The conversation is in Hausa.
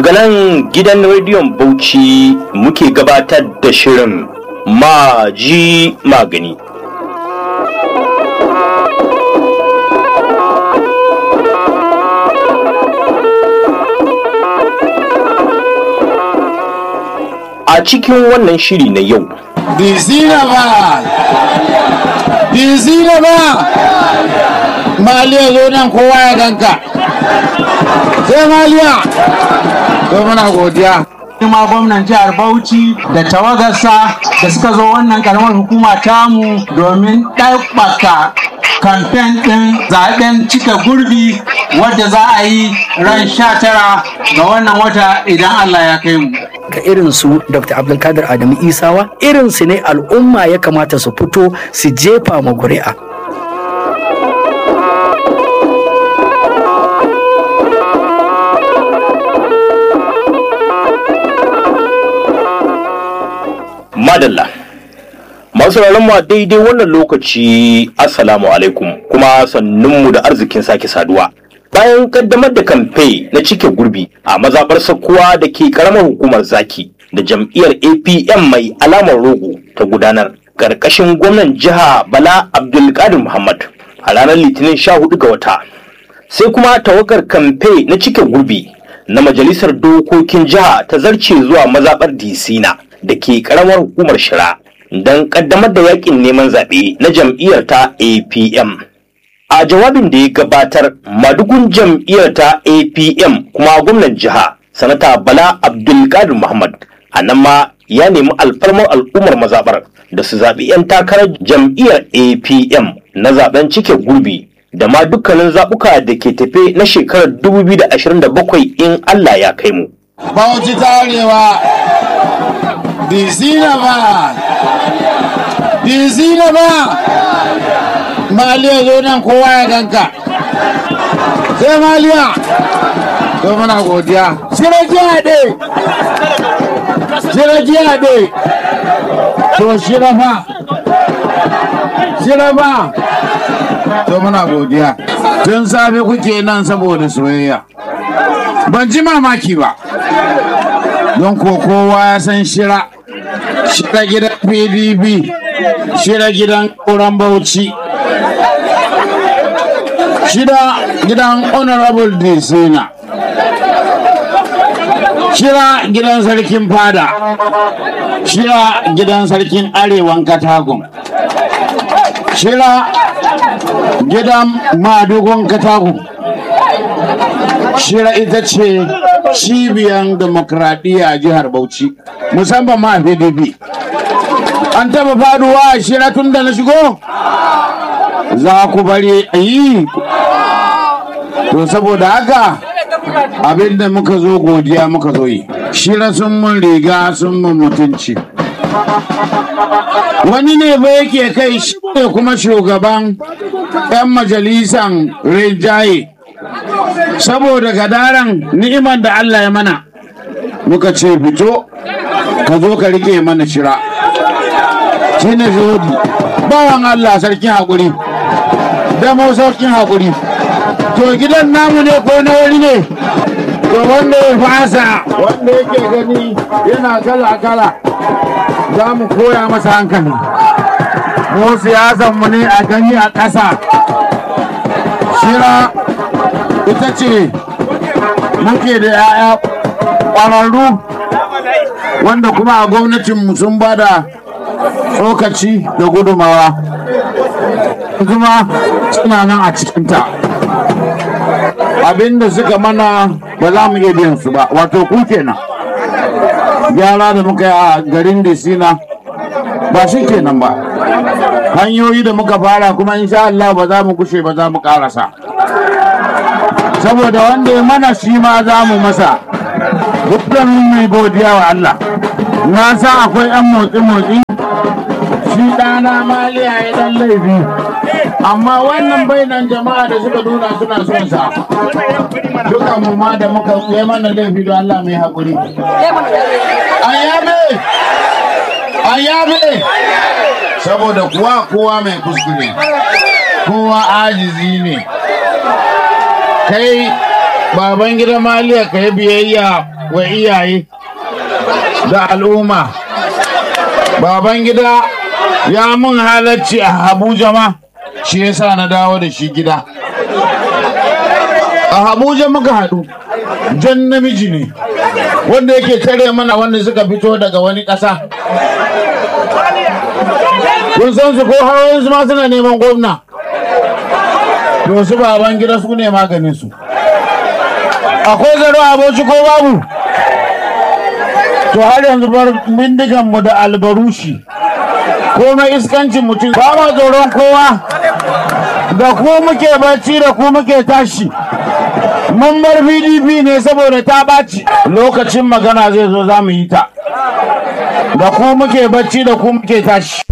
Daga nan gidan rediyon Bauchi muke gabatar da shirin Maji Magani. A cikin wannan shiri na yau, Dizina ba! Dizina ba! Maliya zo nan kowa ya ganka. Sai Maliya! Ko muna godiya. ma gwamnan jihar Bauchi da tawagarsa da suka zo wannan karamar hukuma tamu domin ɗaukaka kamfen ɗin zaɓen cika gurbi wadda za a yi ran sha tara ga wannan wata idan Allah ya kai mu. ga irin su Dr. Abdulkadir Adamu Isawa irin su ne al'umma ya kamata su fito su jefa ma kuri'a. Madalla. Masu mu a daidai wannan lokaci Assalamu alaikum kuma sannunmu da arzikin sake saduwa. Bayan kaddamar da kamfe na cike gurbi a mazaɓar sakkuwa da ke ƙaramar hukumar zaki da jam'iyyar APM mai alamar rogo ta gudanar ƙarƙashin gwamnan jiha Bala Abdulkadir Muhammad a ranar Litinin 14 ga wata. Sai kuma tawagar kamfe na cike gurbi na majalisar dokokin jiha ta zarce zuwa mazaɓar Disina da ke ƙaramar hukumar Shira don ƙaddamar da yakin neman zaɓe na jam'iyyar ta APM. A jawabin da ya gabatar madugun jam'iyyar ta APM kuma gwamnan jiha sanata Bala Abdulkadir Muhammad a nan ma ya nemi alfarmar al'ummar mazaɓar da su zaɓi 'yan takarar jam'iyyar APM na zaɓen cike gurbi da ma dukkanin zaɓuka da ke tafe na shekarar 2027 in Allah ya kai mu. Bauchi tarewa. Dizina ba! Dizina ba! Maliya zo nan kowa ya ganka. Sai Maliya! To muna godiya. Shira jiya ɗe! Shira jiya ɗe! To shira fa! Shira fa! To muna godiya. Tun safe kuke nan saboda soyayya. Ban ji mamaki ba. Don ko kowa ya san shira. Shira gidan PDP. Shira gidan ƙuran Bauchi. Shira gidan Honorable Disina. Shira gidan sarkin fada. Shira gidan sarkin arewan katagun. Shira gidan madugun katagun. Shira ita ce cibiyan demokradiyya a jihar Bauchi, musamman ma a PDP. An taba faduwa a shira tun da na shigo? Za ku bari a yi. To saboda haka abinda muka zo godiya muka zo yi. Shira sun mun riga sun mun mutunci. Wani ne ba yake kai shi ne kuma shugaban 'yan majalisan rinjaye. saboda gadaran ni'imar da Allah ya mana muka ce fito ka zo ka rike mana shira shi ne zodi bawan Allah sarkin haƙuri damo sarkin haƙuri to gidan namu ne ko na wani ne to wanda ya fasa wanda yake gani yana kala kala za mu koya masa hankali mu siyasanmu ne a gani a ƙasa shira ita ce muke da 'ya'ya ƙwararru wanda kuma a gwamnatinmu sun ba da tsokaci da gudumawa kuma suna nan a cikinta abinda suka mana ba za mu iya biyan su ba wato ku kenan gyara da muka yi a garin disina ba shi kenan ba hanyoyi da muka fara kuma insha Allah ba za mu kushe ba za mu karasa saboda wanda ya mana shi ma za mu masa dukkan mai godiya wa Allah na sa akwai yan motsi-motsi shi ɗana maliya ya dan laifi amma wannan bainan jama'a da suka nuna suna son sa duka mu ma da muka yi mana laifi don Allah mai haƙuri ayyabe ayyabe saboda kuwa kowa mai kuskure kowa ajizi ne kai baban gida maliya ka yi biyayya wa iyaye da al'umma baban gida ya mun halarci a abuja ma shi yasa na dawo da shi gida a abuja muka haɗu jan namiji ne wanda yake tare mana wanda suka fito daga wani ƙasa kun san su ko hawan su ma suna neman gwamna to su baban gida su ne maganin su akwai zaro aboci ko babu to har yanzu bar bindigan mu da albarushi komai iskancin mutum ba ma tsoron kowa da ku muke bacci da ku muke tashi mun bar pdp ne saboda ta ɓaci lokacin magana zai zo za mu yi ta da ku muke bacci da ku muke tashi